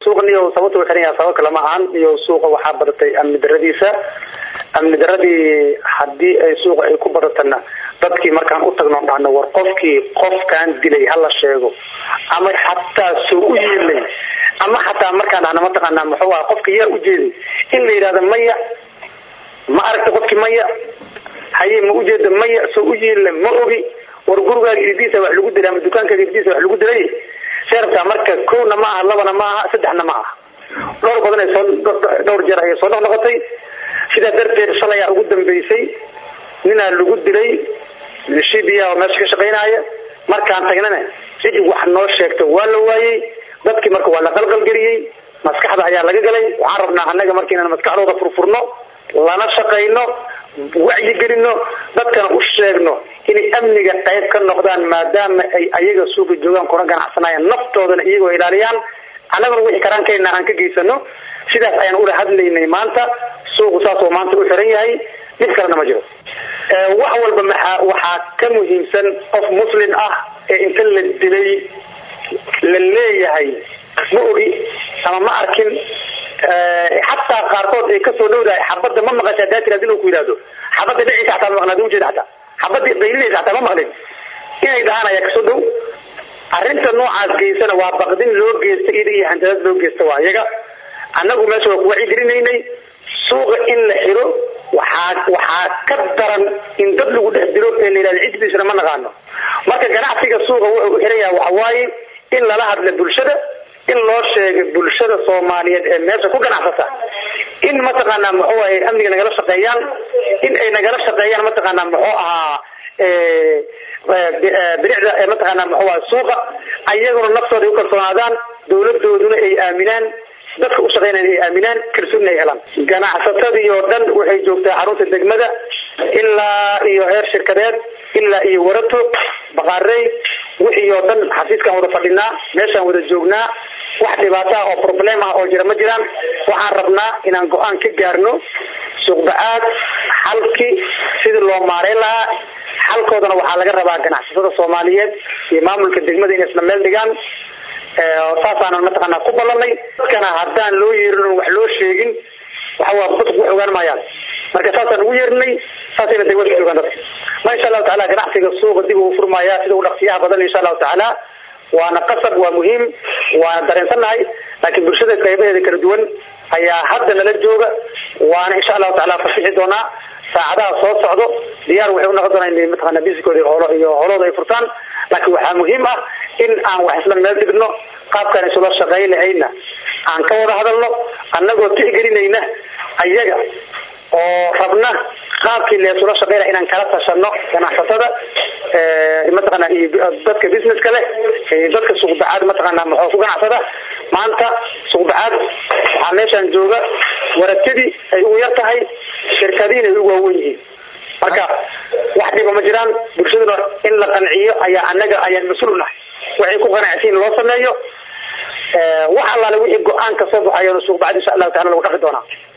suuqan iyo sababta u xiran yahay sabab kale ma ahan iyo suuqa waxaa badatay amni daradiisa amni daradii haddii ay suuqa ay ku badatana dadkii markaan u tagno dhahno war qofkii qofkaan dilay hala sheego ama xataa soo u yeelay ama xataa markaan dhahno mataqaanaa muxuu aha qofka yaa ujeeday in la yidhahdo maya ma aragta qofkii maya haye ma ujeeda maya soo u yeela ma ogi war gurigaaga irdiisa wax lagu dilay ama dukaankaaga irdiisa wax lagu dilay seerabtaa marka kowna ma aha labana ma aha saddexna ma aha dhowr badan ay soo dhowr jeer ayay soo noqnoqotay sidaa darteed shalay aa ugu dambeysay ninaa lagu dilay shibiya oo meesha ka shaqaynaya markaan tagnana cid wax noo sheegto waa la waayey dadkii marka waa la qalqalgeliyey maskaxda ayaa laga galay waxaan rabnaa annaga marka inaan maskaxdooda furfurno lana shaqayno wacyigelino dadkana u sheegno inay amniga qayb ka noqdaan maadaama ay ayaga suuqa joogaan kuna ganacsanayaan naftoodana iyagoo ilaaliyaan annaguna wixii karaankayna aan ka geysano sidaas ayaan ula hadlaynay maanta suuqu saasoo maanta u xiran yahay dhib kalena ma jiro wax walba maxaa waxaa ka muhiimsan qof muslim ah ee inta la dilay la leeyahay ma ogi ama ma arkin xataa qaarkood ay kasoo dhowdahay xabadda ma maqasha hadaa tiraad inuu ku yidhahdo xabadda dhiciisa xataa ma maqlin ujeeda xataa xabadda qaylinaysa xataa ma maqlin inay dhahaan ayaa kasoo dhow arrinta noocaas geysana waa baqdin loo geysta ida iyo handadaad loo geysta waa iyaga annagu meesha waa kuwacigelinaynay suuqa in la xiro waxaa waxaa ka daran in dad lagu dhex dilo ee la yidhahdo ciddiisana ma naqaano marka ganacsiga suuqa wuxuu u xiran yahay waxa waaye in lala hadla bulshada in loo sheegay bulshada soomaaliyeed ee meesha ku ganacsata in mataqaanaa muxuu ahay amniga nagala shaqeeyaan in ay nagala shaqeeyaan mataqaanaa muxuu ahaa biricda mataqaanaa muxuu ahay suuqa ayaguna naftooda ay u kalsoonaadaan dawladooduna ay aaminaan dadka u shaqeynaya ay aaminaan kalsoonina ay helaan ganacsatadii oo dhan waxay joogtaa xarunta degmada ilaa iyo heer shirkadeed ilaa iyo warato baqaarey wixii oo dhan xafiiskaan wada fadhinaa meeshaan wada joognaa wax dhibaato ah oo problem ah oo jira ma jiraan waxaan rabnaa inaan go-aan ka gaarno suuqba-aad xalkii sidii loo maareyn lahaa xalkoodana waxaa laga rabaa ganacsatada soomaaliyeed iyo maamulka degmada inay isla meel dhigaan saasaanan mataqaanaa ku ballanay dadkana haddaan loo yeerin wax loo sheegin waxawaa dadku wax ogaan maayaan marka saasaan ugu yeerinay saasayna degmada ku joogaan dadka ma insha allahu taala ganacsiga suuqa dib uu furmaya sida u dhaqsiyaha badan insha allahu tacaala waana qasab waa muhiim waana dareensannahay laakiin bulshada qaybaheeda kala duwan ayaa hadda nala jooga waana insha allahu taala fasixi doonaa saacadaha soo socdo diyaar waxay unoqon doonaa in mataqaana bisikooda holo iyo holooda ay furtaan laakiin waxaa muhiim ah in aan wax isla meel dhigno qaabkaan isula shaqayn lahayna aan ka wada hadalno annagoo tixgelinayna ayaga oo rabna qaabkii leesula shaqeyna inaan kala tashano ganacsatada mataqaana iyo dadka businesska leh dadka suuqbacaad mataqaana muxuu ku ganacsada maanta suuqbacaad waxaa meeshaan jooga waratadii ay ugu yar tahay shirkadiina ay ugu waawen yihiin marka wax dhiba ma jiraan bulshaduna in la qanciyo ayaa anaga ayaan mas-uul nahay waxay ku qanacsiin loo sameeyo wax allaale wixii go-aan ka soo baxayo suuqbacad insha allahu taala lagu dhaqi doonaa